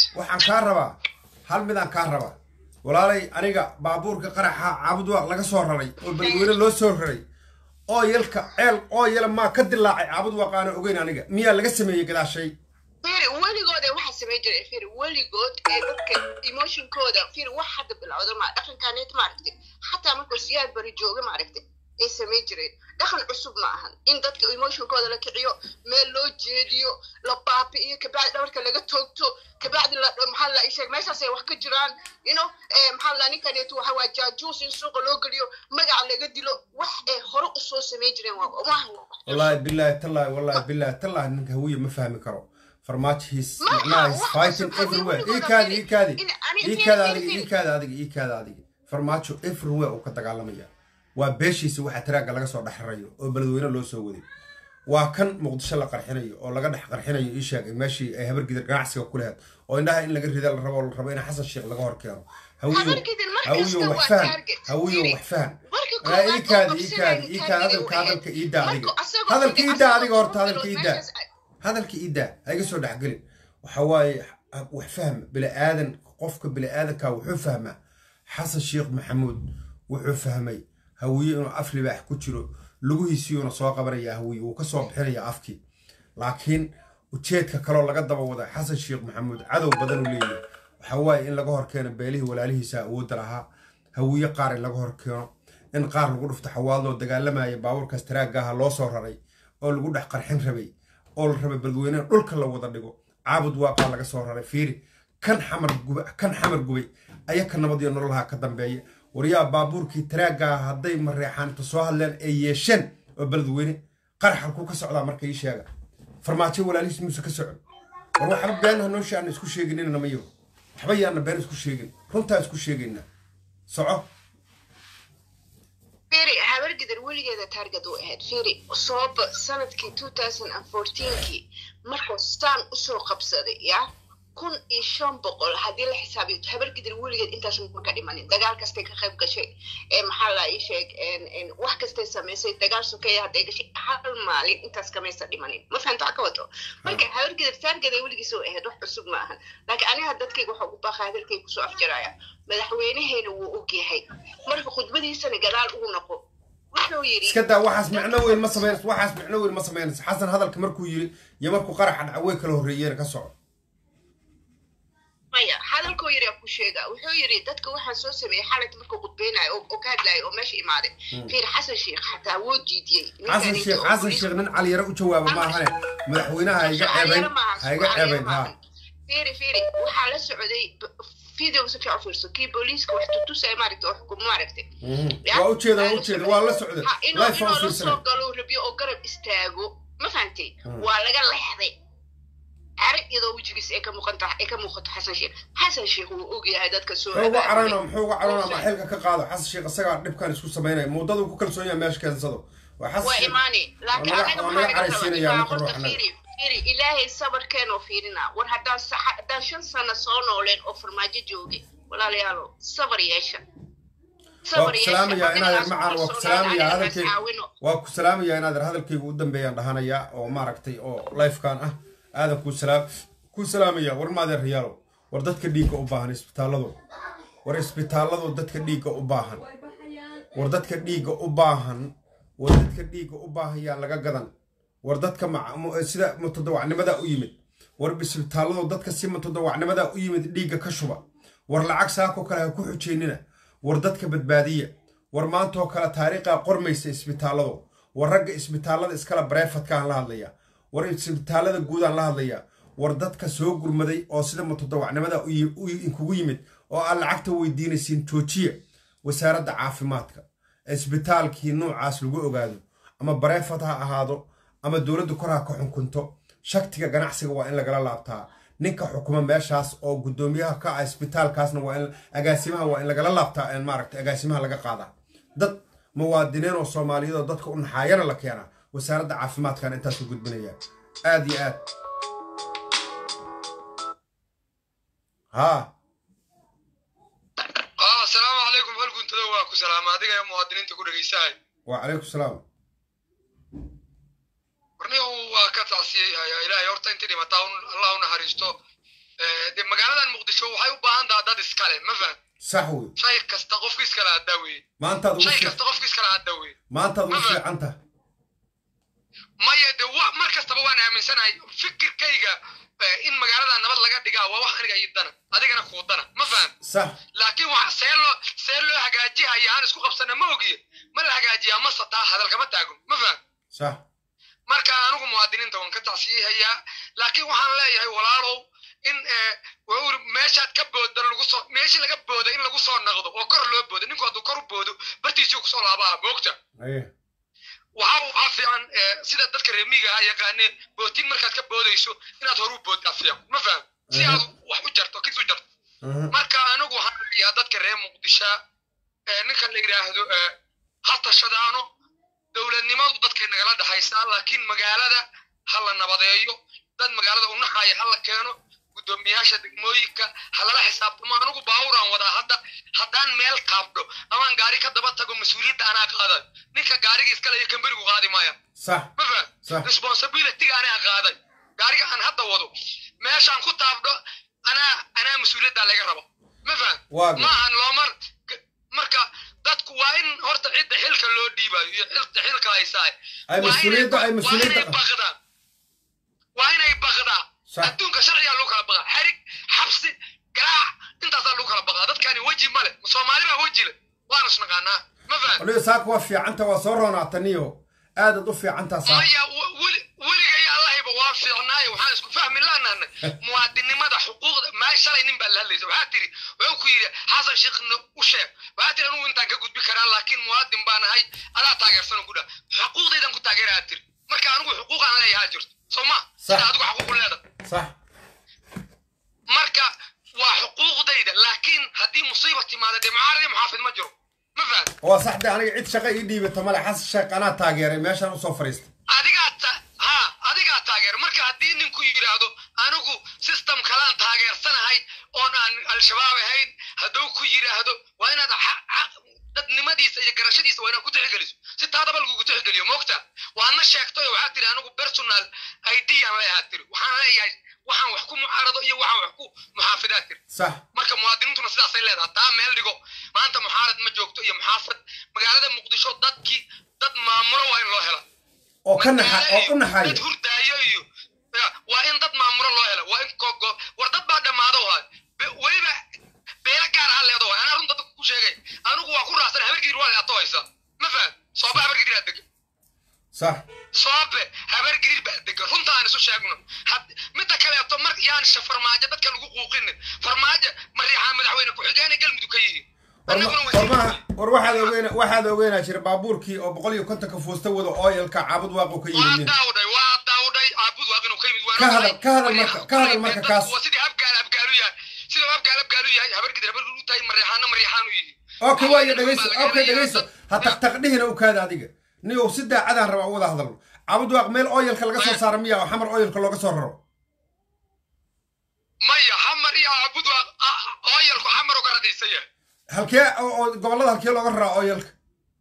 waxaan kaa rabaa hal midaan kaa rabaa walaalay aniga baabuurka qaraxa caabudwaaq laga soo raray oo balweyne loo soo raray oo yalka ceel oo yala maa ka dilaacay caabudwaaq aana ogeyn aniga miyaa laga sameeyey gadaashay firi weligood ee waxaa samayn jiray firi weligood ee dadka emotionkooda firi wax hadda bilowda ma dhaqankaneet maaragtay xataa markuu siyaad bari jooga maaragtay ay samayn jireen dhaqan cusub ma ahan in dadka emotionkooda la kiciyo meel loo jeediyo la baabi'iyo kabacdi dhabarka laga toogto kabacdi la maxaa la sheeg meeshaas ay wax ka jiraan you know maxaa la ninkaneetu waxa waa jaajuus in suuqa loo geliyo magaca laga dilo wax ay hore usoo samayn jireen waa maaha wallaahi bilaahi tallaahi wallaahi bilaahi tallaahi ninka hawiye ma fahmi karo farmaajihiis macnaha his fighting everywhere ii kaadi ii kaadi ii kaada adiga ii kaada adiga ii kaada adiga farmaajo everywhere uu ka dagaalamaya waa beeshiisa waxa taraagga laga soo dhexrayo oo beledweyne loo soo waday waa kan muqdisho la qarxinayo oo laga dhex qarxinayo ii sheegay meeshii ay habargidar ganacsiga ku lahayd oo indhaha in laga rida la rabo la rabo in xasan sheekh laga hor keeno hawiyo wax fahan hawiyo wax fahan ii kaadi ii kaadi ii kaadi hadalka hadalka ii daa adiga hadalka ii daa adiga horta hadalka ii daa hadalka ii daa ha iga soo dhexgelin waxa waaye wax fahma bili-aadan qofka bili-aadanka wuxuu fahmaa xasan sheekh maxamuud wuxuu fahmay hawiye inuu af libaax ku jiro lugihiisiyuuna soo qabanaya hawiye wuu ka soo bixinaya afkii laakiin ujeedka kaloo laga daba wada xasan sheekh maxamuud cadow badan uu leeyahay waxa waaye in laga hor keeno beelihii walaalihiisa awoodda lahaa hawiye qaar in laga hor keeno in qaar lagu dhufto xawaadloo dagaalamaya baabuurkaas taraagaaha loo soo raray oo lagu dhex qarxin rabay oo la rabay balweyneha dhulka la wada dhigo caabud waaqaa laga soo raray fiiri kan xamar gubay kan xamar gubay aya ka nabad iyo nololaha ka dambeeya waryaa baabuurkii taraaggaa hadday mareexaanta soo hadleen ay yeesheen oo beledweyne qarax halkuu ka socdaa marka ii sheega farmaajo walaalihiis muuse ka socon war waxba been hanoosha aan isku sheeginina mayo waxba yaana been isku sheegin runtaa isku sheegayna soco firi habargidar weligeeda taarget u ahayd firi sooba sanadkii two thousand and fourteenkii markuu staan usoo qabsaday ya kun iyo shan boqol haddii la xisaabiyo habargidar weligeed intaas ma ka dhimanin dagaal kastay ka qayb gashay ee maxaa la ii sheeg wax kastay samaysay dagaal sokeeya hadday gashay hal maalin intaas kamaysa dhimanin ma fahamta waxa ka wato marka habargidar taargeday weligiis oo ahayd wax cusub ma ahan laakiin aniga dadkayga waxa ugu baaqa hadalkayga kusoo afjaraya madaxweynaheena wuu ogyahay marka khudbadiisana gadaal ugu noqo wuxuu yidhi iska daa waxaas micno weyn ma samaynayso waxaas micno weyn ma samaynayso xasan hadalka markuu yiri iyo markuu qaraxa dhaca way kala horreeyeen ka soco maya hadalkuu yidhi ku sheega wuxuu yidhi dadka waxaan soo sameeyey xalayta markuu khudbeynayo oo ka hadlayo oo meesha imaaday fiir xasan sheekh xataa wuu diidiyey xasan sheekh xasan sheekh nin caliyare u jawaaba ma ahane madaxweynaha ha iga ceebayn ha iga ceebayn ha fiiri fiiri waxaa la socday video si fiican fiirso kii booliiska wax tutusaya maaragta oo xukumo maaragtay waa ujeeda waa ujeeda waa la socda inuu life inuu aan la soo fiirsanay galo rabiyo oo garab istaago ma fahantay waa laga leexday arag iyadoo wejigiisa ay ka muuqanta ay ka muuqato xasan sheekh xasan sheekh wuu ogyahay dadka soo muxuu uga abaabulay. carana muxuu uga carana ma xilka ka qaado xasan sheekh isagaa dhibkan isku samaynaya muddaduu ku kalsoon yahay meesha keensado waa xasan waa sheekh imaani laakiin Waa naga- anaga waa maxaa naga naga caraysiinaya rabaa marka horta ruuxna. fiiri fiiri ilaahay sabarkeenoo fiirina war haddaan sa- haddaan shan sano soo nooleen oo farmaajo joogay walaalayaalo sabar yeesha waa ku salaamayaa inaad macaan waa ku salaamayaa hadalkayga waa ku salaamayaa inaad hadalkayga u dambeeyaan dhahanayaa oo maaragtay oo lifekan ah aadan kuu salaam kuu salaamaya war maadeer riyaalo war dadka dhiigga u baahan isbitaalladu war isbitaalladu dadka dhiigga u baahan war dadka dhiigga u baahan war dadka dhiigga u baahan yaa laga gadan war dadka mac- mu- sida mutadawacnimada u yimid war isbitaalladu dadka si mutadawacnimada u yimid dhiigga ka shuba war lacag saakoo kale ha ku xujeynina war dadka badbaadiya war maantoo kale taariikhaa qormaysa isbitaalladu war ragga isbitaallada iskala bareefadkaan la hadlaya war isbitaallada guudaan la hadlaya war dadka soo gurmaday oo sida mutadawacnimada u yi- u yi- inkugu yimid oo aan lacagta weydiinaysiin joojiya wasaaradda caafimaadka isbitaalkii noocaas lagu ogaado ama bareefad ha ahaado ama dowladda kor ha ka xukunto shaktiga ganacsiga waa in lagala laabtaa ninka xukuma meeshaas oo guddoomiyaha ka ah isbitaalkaasna waa in agaasimaha waa in lagala laabtaa een maaragta agaasimaha laga qaadaa dad muwaadiniin oo soomaaliyeed oo dadka u naxaayana la keenaa wasaaradda caafimaadkan intaas u gudbinaya aad iyo aad haa اه السلام عليكم هل كنت waa ku salaama adiga ee muwaadiniinta ku dhegaysahay وعليكم السلام warnihu waa ka tacsiyey hayaa ilaahay horta intii dhimataa un allah u naxariisto dee magaaladan muqdisho waxay u baahan taha dad iskale ma faham sax wey shay kasta qofka iskale haddaa weye maantaad ugu shay fiic- kasta qofka iskale haddaa weye maantaad ugu Ma faham. fiican tahay maya de wa mar kastaba waan aaminsanahay fikirkayga eh, in magaalada nabad laga dhigaa waa wax aniga ii dana adigana kuu dana ma faham sax laakiin wax see loo see loo hagaajihaya aan isku qabsana ma ogiye ma la hagaajiyaa ma sataa hadalkama taago ma faham sax marka anigu muwaadiniinta waan ka tacsiyahayaa laakiin waxaan leeyahay walaalow in eh, waa uri meeshaad ka booda lagu soo meeshii laga booda in lagu soo naqdo oo kor loo boodo ninku hadduu kor u boodo bartiisii kusoo laabaa moogta aye waxaa waxaa fiican eh, sida dadka reemiga ah yaqaaneen bootin markaad ka boodayso inaad horu booddaa fiican ma faham si Aha. aad wax u jarto kis u jarto aha marka anigu waxaan rabiyaa dadka reer muqdisha ee ninka la yidhaahdo ee, ha tashadaano dowladnimadu dadkay nagala dhexaysaa laakiin magaalada ha la nabadeeyo dad magaalada u naxaya ha la keeno guddoomiyaasha degmooyinka ha lala xisaabtamo anigu baaburaan wadaa hadda haddaan meel qaabdho amaan gaari ka daba tago mas-uuliyadda anaa qaadayo ninka gaariga iskale iyo kamberigu qaadi maaya sax ma Sax. faham responsibilityga anaa qaaday gaariga aan hadda wado meeshaan ku taabdho anaa anaa mas-uuliyaddaa laga rabo ma faham Waa gar- ma ahan loomar g- marka dadku waa in horta cidda xilka loo dhiibayo iyo cidda xilka haysaa Ay waa inay mas-uuliyadda- ba- ay mas-uuliyadda- waa inay baqdaan waa inay baqdaa Sax. adduunka sharcigaa lagu kala baqaa xerig xabsi garaac intaasaa lagu kala baqaa dadkani weji male soomaali baa weji le waanu isnaqaanaa ma faham waliba saaka waa fiicanta waa soo roonaataniyo aadaad u fiicantaa saaka maya w- weli weligay allahayba waa fiicnaayo waxaan isku fahmi laanaana muwaadinimada xuquuqda maa shalay nin baa la hadlaysa waxaa tiri wuxuu ku yidhi xasan sheekhna u sheeg waxaa tiri anugu intaan ka gudbi karaa laakiin muwaadin baan ahay adaa taageersan ku dha xuquuqdaydan ku taageerayaa tiri marka anigu xuquuqaan leeyahaa jirto soo ma sida adigu xaquuq u leedahay sax marka waa xuquuqdayda laakiin haddii musiiba timaada dee mucaarad iyo muxaafid ma jiro ma faham waa sax de aniga cid shaqa ii dhiibata male xasan sheekh anaa taageeray meeshaan usoo fadhiistay adigaa ta ha adigaa taageer marka haddii ninku yidhaahdo anigu system kalaan taageersanahay oon aan al-shabaab ahayn hadduu ku yidhaahdo waa inaad xa- xa- dadnimadiisa iyo garashadiisa waa inaad ku tixgeliso si taadaba lagugu tixgeliyo moogta waadna sheegtay oo waxaad tiri anigu personal id aan leeyahaa tiri waxaan leeyahay waxaan wax ku mucaarado iyo waxaan wax ku muxaafidaad tiri sax marka muwaadiniintuna sidaasay leedahay taa meel dhigo maanta muxaarad ma joogto iyo muxaafad magaalada muqdisho dadkii dad maamulo waa in loo hela oo ka naxa oo u dad naxaya hurdaayo iyo ya, waa in dad maamulo loo helo waa in kogo war dad baa dhammaado waay Be- weliba beela gaar ah leedo waay anaa runta dadka ku sheegay anigu waa ku raacsan habargidir waa leeato haysa ma faham sooba habargidir aa degan sax soobe habargidir baa degan runta aan isu sheegno Had- midda kaleeto mar yaan sha farmaajo dadka lagu quuqinin farmaajo mariixaa madaxweyne ku-xigeenay galmudug ka yihiin war ma- annaguna war wasiir maaha war waxaad ogeena waxaad ogeynaa jira baabuurkii oo boqol iyo kontonka fuusta wada ooyalka caabud waaqu ka waa yimid daawdhay waa daawdhay caabud waa inuu ka yimid waa Ka hadal- ogahay. ka hadal marka- ka hadal marka Dadku kaas. waa sidii habgaal habgaalu yahay siduu habgaal habgaalu yahay habargidir habargidir u tahay mariixaana mariixaanu yihi okay waayo dhegeyso okay dhegeyso ha taqtaqdhihina u kaada adiga niyow si daacadaan rabaa u wada hadalno caabud waaq meel ooyalka laga soo saara miya oo xamar ooyalka looga soo raro maya xamar iyo caabud waa ah, ooyalku xamar uga radaysan yahay halkee oo oo gobollada halkee looga raraa ooyalka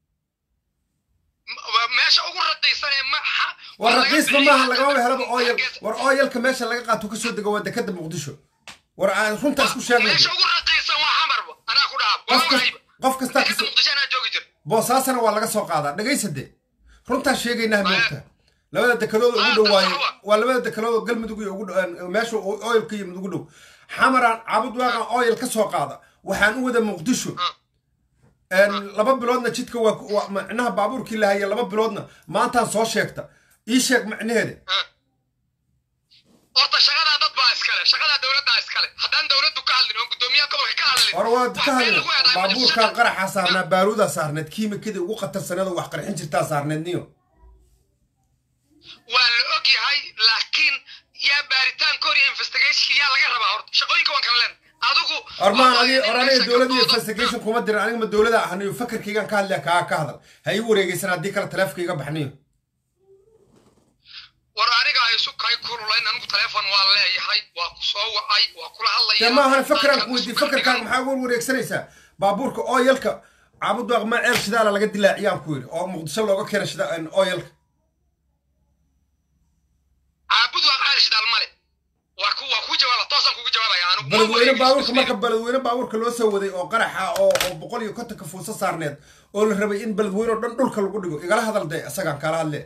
M- waa meesha ugu radaysan ee ma xa- war waa laga raqiisba bixiyay maaha hadda lagama helaba dadku ooyal Hargeysa- war ooyalka meesha laga qaato kasoo dego waa dekada muqdisho war aan runta isku sheegnay meesha ugu raqiisan waa xamarba anaa ku dhaha qof waa kas- ogahayba qof kastaa dekada kasoo muqdisho anaa joogi jir boosaasana waa laga soo qaadaa dhagaysade runtaa sheegaynaa moogta labada dekadooda ugu Ah, dhow waaye sawa. waa labada dekadooda galmudug iyo ugu dhow meesha ooyalka yimid ugu dhow xamaraan caabud waaqan ooyal ka soo qaada waxaan u wada muqdisho Ah. laba biloodna jidka waa waa- macnaha baabuurkii lahaya laba biloodna maantaan soo sheegta ii sheeg macnaheeda Ah. horta shaqadaa dad baa iskale shaqadaa dowladdaa iskale haddaan dowladdu ka hadlin oo guddoomiyaha gobolka ka hadlin war waad wax ka meel hadla lagu eedaay ma jirto. baabuurkan qaraxaa saarnaa baaruudaa saarneed kiimikadii ugu khatarsaneed oo wax qarxin jirtaa saarneed niyo waa la og yahay laakiin yaa baaritaankood iyo investigation yaa laga rabaa horta shaqooyinka waan kala leen adigu ormaan waa adi in or aniga meesha dowladda iyo gabdhooda- investigation kuma dirin aniga ma dowlada ahniyo fakarkaygan ka hadlaya kaa ka hadal ha ii wareegeysan haddii kale taleefkayga baxniyo war aniga ay isu kay kululayn anigu taleefon waa leeyahay waa ku soo wacay waa kula hadlaya dee maahan fakaraan Dadka ku weydiiy isku fakarkaan dhigan. maxaa uga wareegsanaysaa baabuurka ooyalka caabud waaq maa ceel shidaala laga dilaaciyaan ku yidhi oo muqdisho looga keena shida ooyalka caabud waa qaali shidaal male waa ku waa ku jawaaba toosaan kugu jawaabaya anigu beledweyne baabuurka marka beledweyne baabuurka loo soo waday oo qaraxa oo oo boqol iyo kontonka fuuso saarneed oo la rabay in beledweyne oo dhan dhulka lagu dhigo igala hadal dee isagaan kala hadle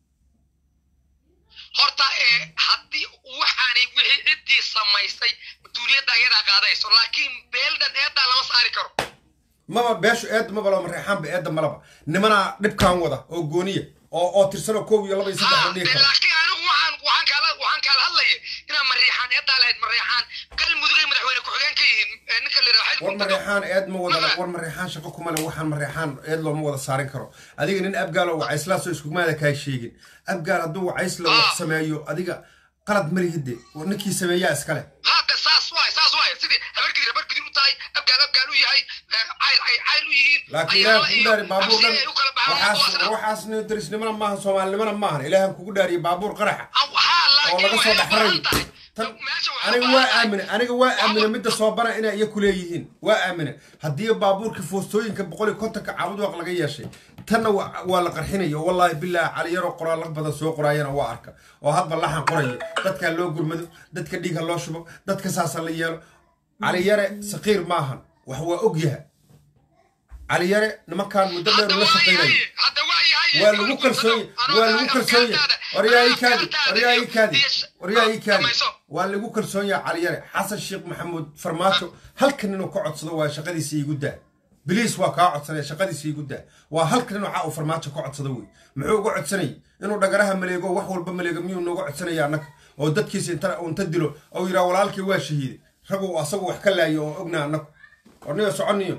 horta ee haddii waxaanay wixii ciddii samaysay mas-uuliyadda ayadaa qaadayso laakiin beeldan eedaa lama saari karo maba beeshu eedda maba loo mareexaanba eedda malaba nimanaa dhibkaan wada oo gooniya oo oo tirsanoo koob iyo laba iyo saddex la dhihi karo laakiin anigu waxaan waxaan kaala waxaan kaala hadlaya inaan mareexaan eedaa lahayd mareexaan galmudugay madaxweyne ku-xigeen ka yihiin ee ninka la yidhaha war mareexaan eed ma wada war mareexaan shaqo kuma le waxaan mareexaan eed looma wada saarin karo adiga nin abgaal oo wacayslaasoo iskumaada kaa sheegin abgaal hadduu wacaysla wax sameeyo adiga qalad malihide ninkii sameeyaa iskale hadda saas waay saas waay sidii habargidir habargidir u tahay abgaal abgaal u yahay cayl ay cayl u yihiin laakiin ilaahan kugu dhaari baabuur dhan waxaas waxaasna darisnimana maaha soomaalinimana maahan ilaahan kugu dhaariye baabuur qaraxa oo laga soo dhaxarayo tan aniga waa aamine aniga waa aamine midda soo bana inay iya kuleeyihiin waa aamine haddii baabuurka foostooyinka boqol iyo kontonka caabudwaaq laga yeeshay tanna waa la qarxinayo wallaahi bilaahi caliyaroo qoraallo badan soo qoraayana waa arka oo hadba laxan qorayo dadkaa loo gurmado dadka dhiigha loo shubo dadka saasa la yeelo caliyare saqiir maahan wax waa ogyaha caliyare nimankaan muddo dheer la shaqaynayo waa lagu kalsoonya waa lagu kalsoonya waryaa kaadi waryaa kaadi waryaa kaadi waa lagu kalsoonyaa caliyare xasan sheekh maxamuud farmaajo halkan inuu ka codsado waa shaqadiisa iigu daa biliis waa kaa codsanaya shaqadiisa iigu daa waa halkan inuu caa uu farmaajo ka codsado wey muxuu uga codsanayay inuu dhagaraha maleego wax walba maleego miyuu nooga codsanaya annaga oo dadkiisa inta inta dilo oo yidhaha walaalkii waa shahiiday raguu asagu wax ka laayo oo ogna annagu orniyo soconiyo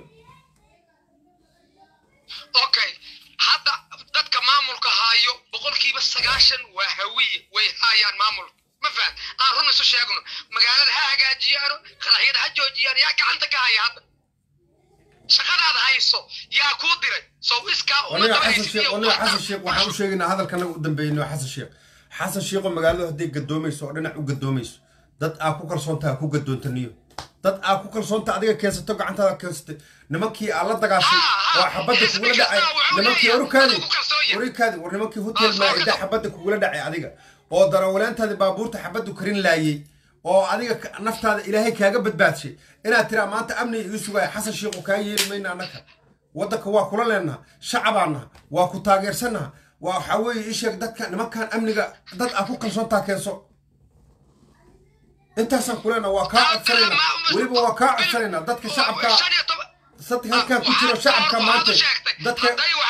okay hadda dadka maamulka haayo boqolkiiba sagaashan waa hawiye way haayaan maamulka ma faham aan run isu sheegno magaalada ha hagaajiyaano qaraxyada ha joojiyaan yaa gacanta ka haya hadda shaqadaad hayso yaa kuu diray sow iskaa aniga xasan sheekh aniga xasan sheekh waxaan u sheegaynaa hadalka naga u dambeeyno xasan sheekh xasan sheekho magaaladu hadday gadoomayso oo dhinac u gadoomayso dad aa ku kalsoontaa ku gadoontaniyo dad aa ku kalsoonta adiga keensato gacantaada keensatay nimankii aa la dagaashay oo xabadda kugula dhacay nimankii orukaadi orikaadi war nimankii hotel maaida xabadda kugula dhacay adiga oo darawaleentaadi baabuurta xabaddu karin laayey oo adiga naftaada ilaahay kaaga badbaadshay inaad tiraa maanta amniga igu sugaya xasan sheekhu kaa yeeli mayna annaka waddanka waa kula leenaha shacabaanaha waa ku taageersanaha waa waxaa weeye isheeg dadka nimankan amniga dad aa ku kalsoontaa keenso intaasaan kuleenaha waa kaa codsanayna weliba waa kaa codsanayna dadka shacabka sadka halkan ku jiro shacabka maanta dadka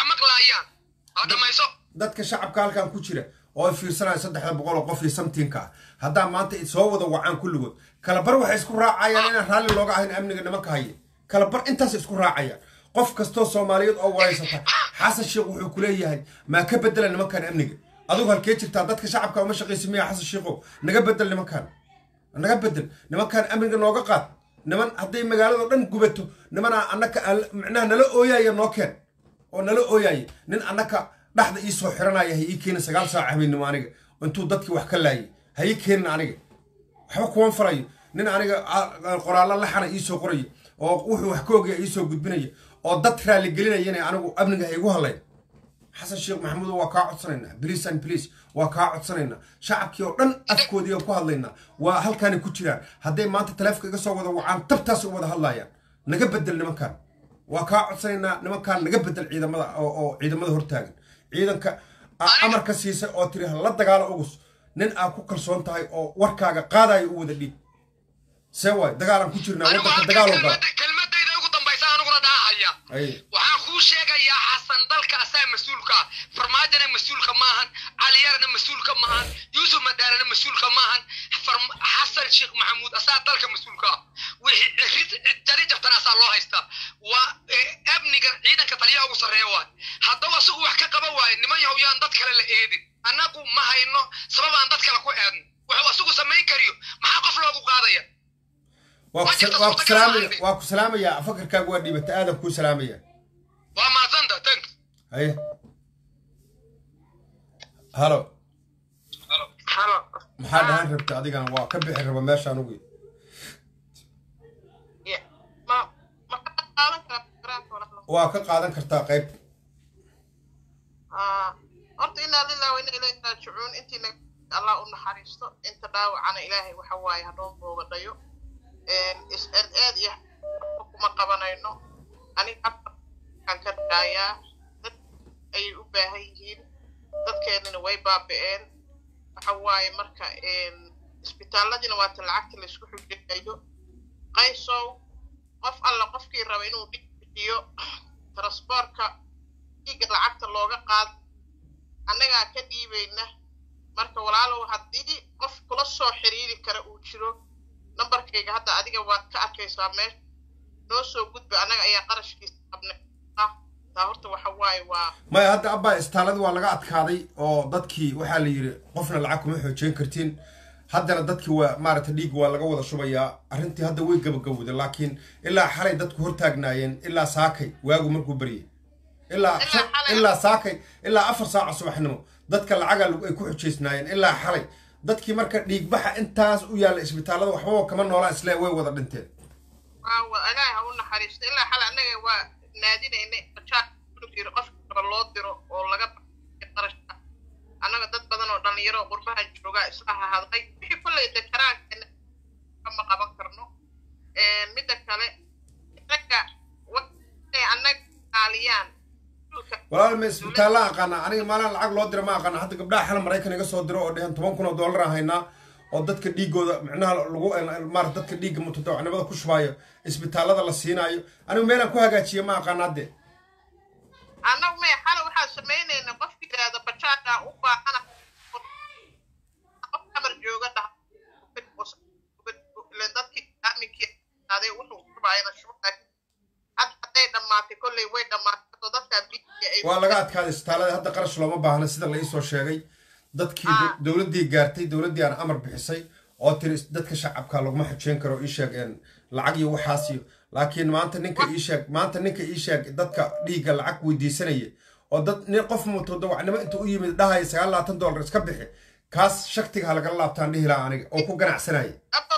dadka shacabka halkan ku jira oo ay fiirsanaya saddexda boqol oo qof iyo samtiinka ah haddaa maanta soo wada wacaan kulligood kalabar waxay isku raacayaan inaan raalli looga ahayn amniga nimanka haya kalabar intaas isku raacayaan qof kastoo soomaaliyeed oo waraysata xasan sheekh wuxuu ku leeyahay maa ka bedela nimankan amniga adugu halkee jirtaa dadka shacabka uma shaqaysa miya xasan sheekhow naga bedel nimankan naga bedel nimankan amniga nooga qaad niman hadday magaalado dhan gubato nimanaa annaka micnaha nala ooyaaya noo keen oo nala ooyaaya nin annaka dhaxda ii soo xiranaya ha ii keenin sagaal saac habeennimo aniga intuu dadkii wax ka laayay ha ii keenin aniga waxba kuwan falayo nin aniga qoraallo laxana ii soo qoraya oo wuxuu wax ka ogaya ii soo gudbinaya oo dad raaligelinayana anigu amniga ha igu hadlayn xasan sheekh maxamuud waa kaa codsanaynaa bliis and bliis waa kaa codsanaynaa shacabkii oo dhan afkoodii aan ku hadlaynaa waa halkaanay ku jiraan hadday maanta taleefka iga soo wada wacaan tabtaas u wada hadlayaan naga bedel nimankan waa kaa codsanaynaa nimankan naga bedel ciidamada oo ciidamada hortaagan ciidanka amarka siisay oo tiri la dagaalo ugus nin aa ku kalsoon tahay oo warkaaga qaadayo u wada dhiib see waay dagaalaan ku jirnaa waddanka dagaaloo gala kelmadayda ugu dambaysa aniguna dhaahaya waxaan kuu sheegayaa xasan dalka asaa mas-uulka ah farmaajona mas-uulka maahan caliyarana mas-uulka maahan yuusuf madaarana mas-uulka maahan xasan sheekh maxamuud asaa dalka mas-uulka ah wixii jari jabtana asaa loo haystaa waa amniga ciidanka taliyaha ugu sarreeya waay haddaba asigu wax ka qaba waaye niman yahow yaan dad kale la eedin annagu ma hayno sabab aan dad kale ku eedno wuxuu asigu samayn kariyo maxaa qof loogu qaadaya waa ku salaamayaa fakarkaaga waa dhiibata aadan kuu salaamaya waa mahadsanta tank haye halo maxaa dhahan rabta adigana waa ka bixi raba meesha anugu waa ka qaadan kartaa qayb horta inaa lilah wa inaa ilayhi raajicuun intii allah u naxariisto inta dhaawacana ilaahay waxa waaye hanoo boogadhayo is aad aad iyo kuma qabanayno aniga aan ka dhaayaa dad ayay u baahan yihiin dadkeennina way baaba'een waxa waaye marka isbitaaladiina waata lacagta laysku xujinayo qaysow qof alla qofkii raba inuu dhig bixiyo transboortka dhiigga lacagta looga qaado annagaa ka dhiibayna marka walaalow haddii qof kula soo xiriiri kara uu jiro nambarkayga hadda adiga waad ka arkaysaa meesha noo soo gudba annaga ayaa qarashkiisa qabnay taa horta waxa waaye waa maya hadda abbaa istaaladii waa laga adkaaday oo dadkii waxaa la yidhi qofna lacag kuma xoojeen kartiin haddana dadkii waa maaragta dhiig waa laga wada shubayaa arrintii hadda way gabagabowday laakiin ilaa xalay dadku hortaagnaayeen ilaa saakay waagu markuu baryay ilaa ilaa saakay ilaa afar saaca subaxnimo dadka lacaga ay ku xujaysnaayeen ilaa xalay dadkii marka dhiigbaxa intaas u yaalla isbitaallada waxbaba kama noolaa isle way wada dhinteen ilaahay ha u naxariisto ilaa xalay annaga waa naadinaynay jiro qof kale loo diro oo laga qarashka annaga dad badan oo dhalinyaro oo qurbahan joogaa isla hahadlay wixii kolley dekaraankeena kama qaban karno midda kale ragga inay annaga aaliyaan walaal ma isbitaalla aqaana aniga maalin lacag loo dira ma aqaana hadda gabdhaha xal maraykan iga soo diro oo dhehen toban kun oo dollar aan haynaa oo dadka dhiigooda micnaha lagu maarata dadka dhiigga mutadawacnimada ku shubaayo isbitaallada la siinaayo anigu meelaan ku hagaajiya ma aqaana hadde annagu may xale waxaan samaynayna qofki yidhaahda bajaada u baahana qof amar jooga dhaha dadkii aminkii aday wuxuu shubaayana shubaay hadda hadday dhammaatay kolley way dhammaatay oo dadkaa biiay waa laga adkaaday isbitaalada hadda qarash looma baahna sida la iisoo sheegay dadkii dowladdii gaartay dowladdii aan amar bixisay oo tiri dadka shacabka laguma xujeen karo ii sheegeen lacag iyo waxaas iyo laakiin maanta ninka ii sheeg maanta ninka ii sheeg dadka dhiigga lacag weydiisanaya oo dad nin qof mutadawacnimo inta u yimid dhahaya sagaal labaatan dollar iska bixi kaas shaktiga ha lagala laabtaan dhihi lahaa aniga oo ku ganacsanaya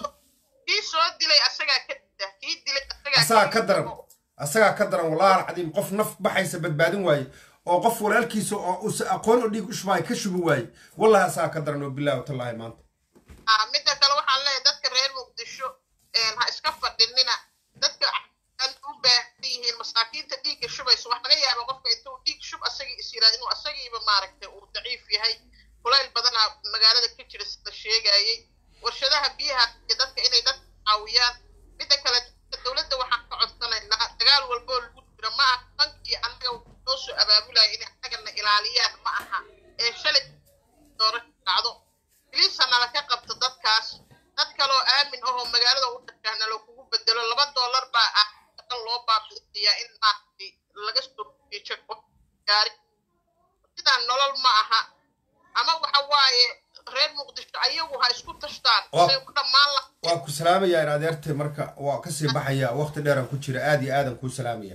kii soo dilay asagaa ka dida kii dilay asagaa ka daran asagaa ka daran walaal cadiim qof naf baxaysa badbaadin waaye oo qof walaalkiisa oo uusa aqoon oo dhiig u shubaay ka shubi waaye wallahi asagaa ka daran oo bilahi watallaahi maanta midda kale waxaan leeyahay dadka reer muqdisho ha iska fadhinina dadka u baahan yihiin masaakiinta dhiigga shubaysa wax laga yaaba qofka intuu dhiig shub asagii is yiraad inuu asagiiba maaragtay uu daciif yahay kulayl badanaa magaalada ka jira sida sheegayay warshadaha biyaha iyo dadka inay dadka caawiyaan midda kale dowladda waxaan ka codsanaynaa dagaal walboo lagu jiro ma aha bankii annaga noo soo abaabulaya inay annagana ilaaliyaan ma aha ee shalay doorasho dhacdo biliisa nala ka qabto dadkaas dad kaloo aamin ahoo magaalada u dhashahna loo kugu bedelo laba dollar baa ah shaqo loo baabi'iyaa in maaragtay laga soo jeejo gaari sidaan nolol ma aha ama waxa waaye reer muqdisho ayagu ha isku tashtaan say ku dhammaan la waa ku salaamayaa in adeertay marka waa kasii baxaya waqti dheeran ku jira aad iyo aadan kuu salaamaya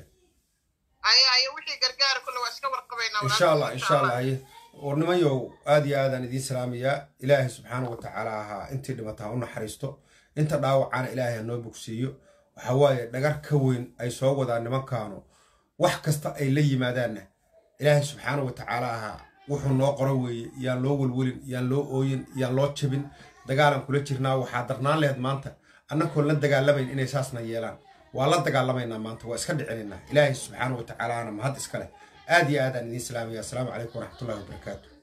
aya ayo wixii gargaara kule waa iska warqabaynaa insha allah insha allah aye warnimayow aad iyo aadaan idiin salaamayaa ilaahay subxaana wa tacaala ahaa intii dhimataa u naxariisto inta dhaawacana ilaahay hanoo bogsiiyo waxa waaye dhagar ka weyn ay soo wadaan nimankaanu wax kasta ay la yimaadaanna ilaahay subxaana wa tacaala ahaa wuxuu noo qoro weeye yaan loo welwelin yaan loo ooyin yaan loo jabin dagaalan kula jirnaa waxaa darnaan laheyd maanta annagoon la dagaalamayn inay saasna yeelaan waa la dagaalamaynaa maanta waa iska dhicinaynaa ilaahay subxaana wa tacaalaana mahad iska leh aad iyo aadaan idiin salaamaya assalaamu calaykum waraxmatullahi wabarakaatu